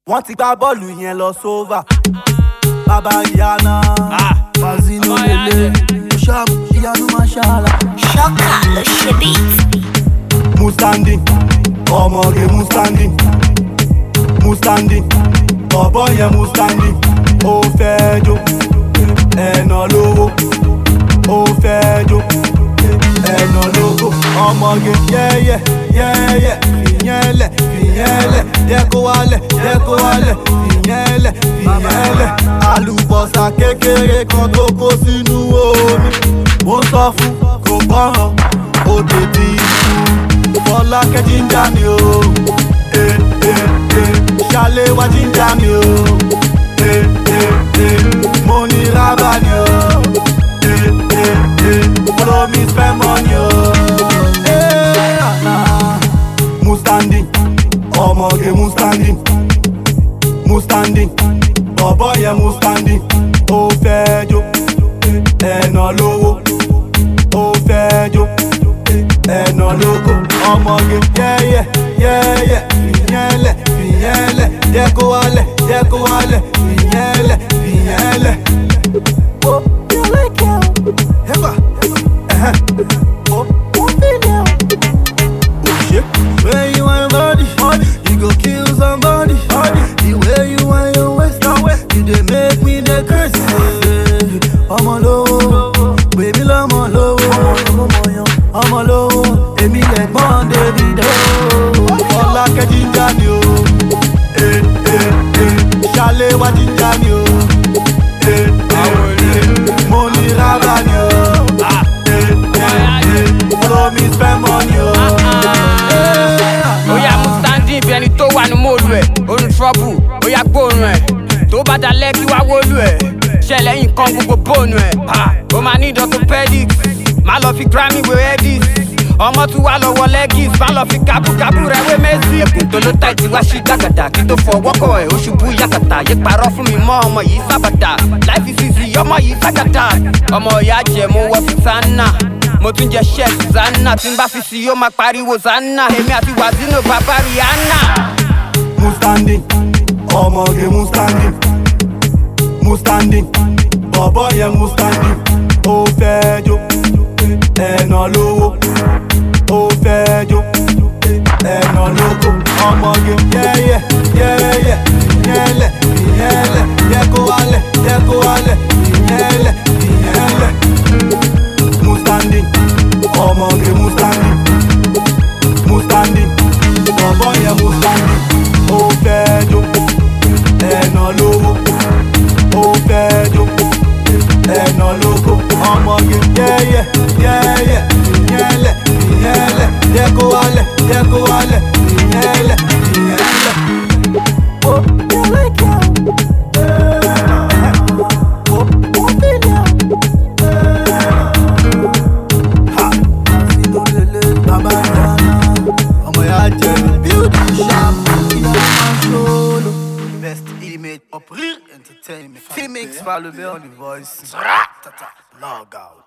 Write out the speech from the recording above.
wọ́n ti gbá bọ́ọ̀lù yẹn lọ sóvà bàbá ìyáná fazino lele sharp ìyanu mashala. Ṣọ́kà ló ṣe beat. mustandi ọmọge mustandi mustandi bọ̀bọ̀ yẹn mustandi ó fẹ́ jó ẹ̀nà lówó ó fẹ́ jó ẹ̀nà lówó ọmọge yẹ́yẹ́ yẹ́yẹ́ fìyẹn lẹ̀ fìyẹn lẹ̀ yẹ kó wálẹ̀ yẹ kó wálẹ̀ fìyẹn lẹ̀ fìyẹn lẹ̀ àlùbọ̀sà kékeré kan tó kó sínú omi mo sọ fún kò gbọ́ràn ó tètè ikú fọlákẹ́ jíjà mi o eh, eh, eh. ṣálẹ̀ wá jíjà mi o eh, eh, eh. mo ní rábà ni o eh, eh, eh. follow me spend money o. Eh, ah, ah. mustandi ọmọge mustandi mustandi bọ̀bọ̀ yẹn mustandi ó fẹ́ jó ẹ̀nà lówó ó fẹ́ jó ẹ̀nà lóko ọmọge yẹ́yẹ́ yẹ́yẹ́ fìyẹ́lẹ̀ fìyẹ́lẹ̀ jẹ́ kó wálẹ̀ jẹ́ kó wálẹ̀ fìyẹ́lẹ̀ fìyẹ́lẹ̀. ó yọ lẹ́kẹ̀ o. ẹ̀fà ẹ̀hẹ́ ó ó fílẹ̀ o. òṣè. When you want body, body, you go kill somebody. Body. The way you want your waist, you dey make me dey crazy. Ọmọ lówó, bèbí lọ́mọ lówó. Ọmọ lówó, èmi lẹ̀gbọ́n Davido. Fọlákẹ́ jíjà ni o. Eh, eh, eh. Ṣálẹ̀ wá jíjà ni o. Eh, eh, eh. Mo ní rábà ni o. Eh, eh, eh. Follow me spend money o. Eh, Oya mú standing bí ẹni tó wà ní mòlù ẹ̀. Orun trouble, oya gbóòórùn ẹ̀. Tó bá dalẹ̀ kí wá wólú ẹ̀. Ṣẹlẹ̀ yìí kan gbogbo bóònù ẹ̀. Ó máa ní orthopedic. Má lọ fi Grammy wé Edis. Ọmọ tún wá lọ́wọ́ legis. Má lọ fi kábùkábù rẹ̀ wé Messi. Ẹkùn tó ló ta ìtì wá sí gbàgàdà. Kí tó fọwọ́ kọ̀ ẹ̀ ó ṣubú yàkàtà. Yé parọ́ fún mi mọ́ ọmọ yìí sábàtà. Láìfi sísì ọmọ yìí ságàtà. Ọmọ ìyá jẹ mo wọ Susanna mo tún jẹ ṣẹ́ Susanna tí n bá fi sí yóò máa pariwo Zanna èmi àti Wazino bàbá Rihanna. mustandi ọmọge mustandi mustandi bọ̀bọ̀ yẹn mustandi ó fẹ́ jó ẹ̀nà lówó ó fẹ́ jó ẹ̀nà lóko ọmọge yẹ́yẹ́ yẹ́yẹ́ ìyẹ́lẹ̀ ìyẹ́lẹ̀ yẹ kó wálẹ̀ yẹ kó wálẹ̀ ìyẹ́lẹ̀ ìyẹ́lẹ̀ mustandi ọmọge mustandi mustandi bọ̀bọ̀ yẹn mustandi ó fẹ́ jó ẹ̀nà lówó ó fẹ́ jó ẹ̀nà lóko ọmọge yẹ́yẹ́ yẹ́yẹ́ ìyẹ́lẹ̀ ìyẹ́lẹ̀ yẹ kó wálẹ̀ yẹ kó wálẹ̀ ìyẹ́lẹ̀ ìyẹ́lẹ̀. ó yẹ lẹ́kẹ̀ o. ó ó fílẹ̀ o. Ha! Sínú lele bàbá ìyáná, ọmọ ìyá jẹ bíúdì sharp, ìyá máa ń solo. Best image of real entertainment. Femix, follow me on the voice. Tata, log out.